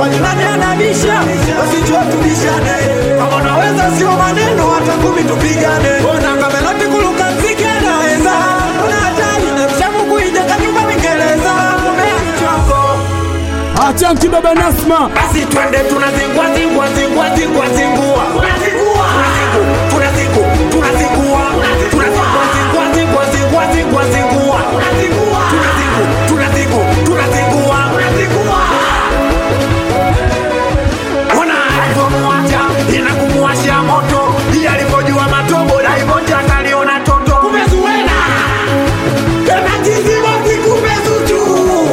kwani nani anabisha basi njoo tubishane kama unaweza sio maneno hata kumi tupigane ona kameloti kuluka mziki anaweza una hatari na mshamu kuija kanyumba Mingereza umea mchongo Achanki baba Nasma basi twende tunazingua zingua zingua zingua zingua tunazingua tunazingua tunazingua tunazingua zingua zingua zingua zingua zingua tunazingua tunazingua tunazingua tunazingua ona alivyomwacha inakumuwasha moto ili alivyojua matobo daivonja akaliona toto kumezuena tena jizibozi kumezuchu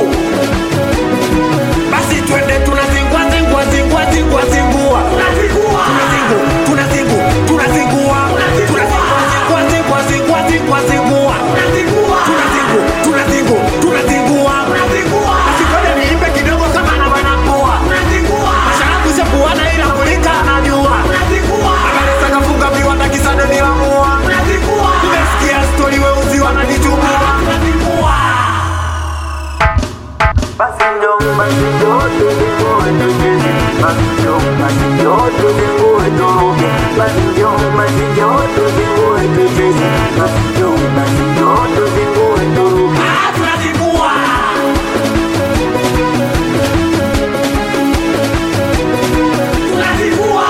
basi twende tunazingua zingua zingua zingua zingua tunazingua tunazingua tunazingua tunazingua zingua zingua zingua zingua tunazingua tunazingua tunazingua tunazingua basi kwenda niimbe kidogo kama na wanapua tunazingua masharabu shapuana ila kulika anajua tunazingua akalesa kafunga viwanda kisado nilamua tunazingua nimesikia stori weusi wananichukua tunazingua Basi njoo, basi njoo, tuzingue tucheze. Basi njoo, basi njoo, tuzingue turuke. Basi njoo, basi njoo, tuzingue tucheze. Basi njoo, basi njoo, tuzingue turuke. Ah, tunazingua tunazingua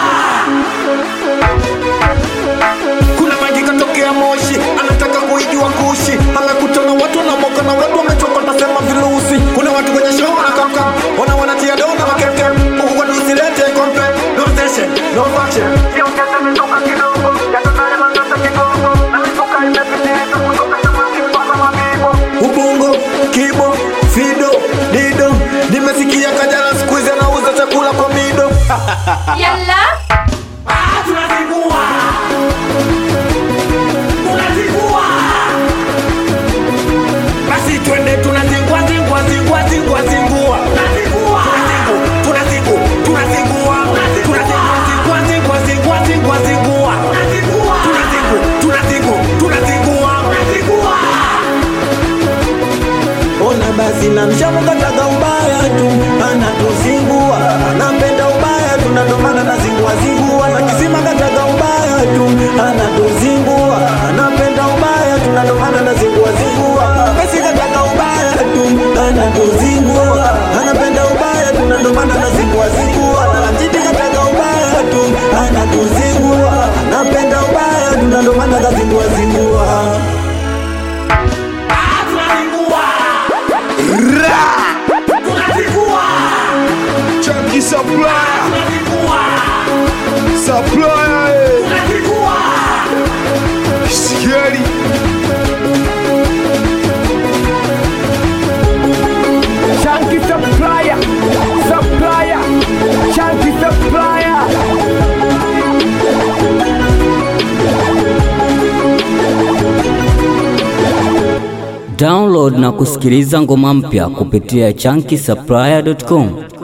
kuna maji katokea moshi anataka kuijua kushi amekutana watu na moka na watu wamechoka tasema virusi kuna watu kwenye show wanakamka wana wanatia dona makemkem huku kwani usilete kompe no station no faction Siongeze mitoka kidogo, yatanaye mazata kidogo. Na mitoka imepitiliza kutoka nyuma mpaka mabibo. ubongo kibo fido dido nimesikia kajana siku hizi anauza chakula kwa mido Yalla Ah, tunazingua tunazingua basi twende tunazingua zingua zingua zingua zingua tunazingua tunazingua tunazingua tunazingua zingua zingua zingua zingua tunazingua tunazingua tunazingua tunazingua ona basi na mshamu kataka ubaya tu anatuzingua anapenda ubaya tu na ndo maana nazingua zingua na kisima kataka ubaya tu anatuzingua anapenda ubaya tu na ndo maana nazingua zingua basi kataka ubaya tu anatuzingua anapenda ubaya tu na ndo maana nazingua zingua na mjiti kataka ubaya tu anatuzingua anapenda ubaya tu na ndo maana kazingua zingua Ah, tunazingua tunazingua Chanki Supplier tunazingua Supplier eh. tunazingua Scary Chanki Supplier Supplier Chanki Supplier Download na kusikiliza ngoma mpya kupitia chunky supplier.com.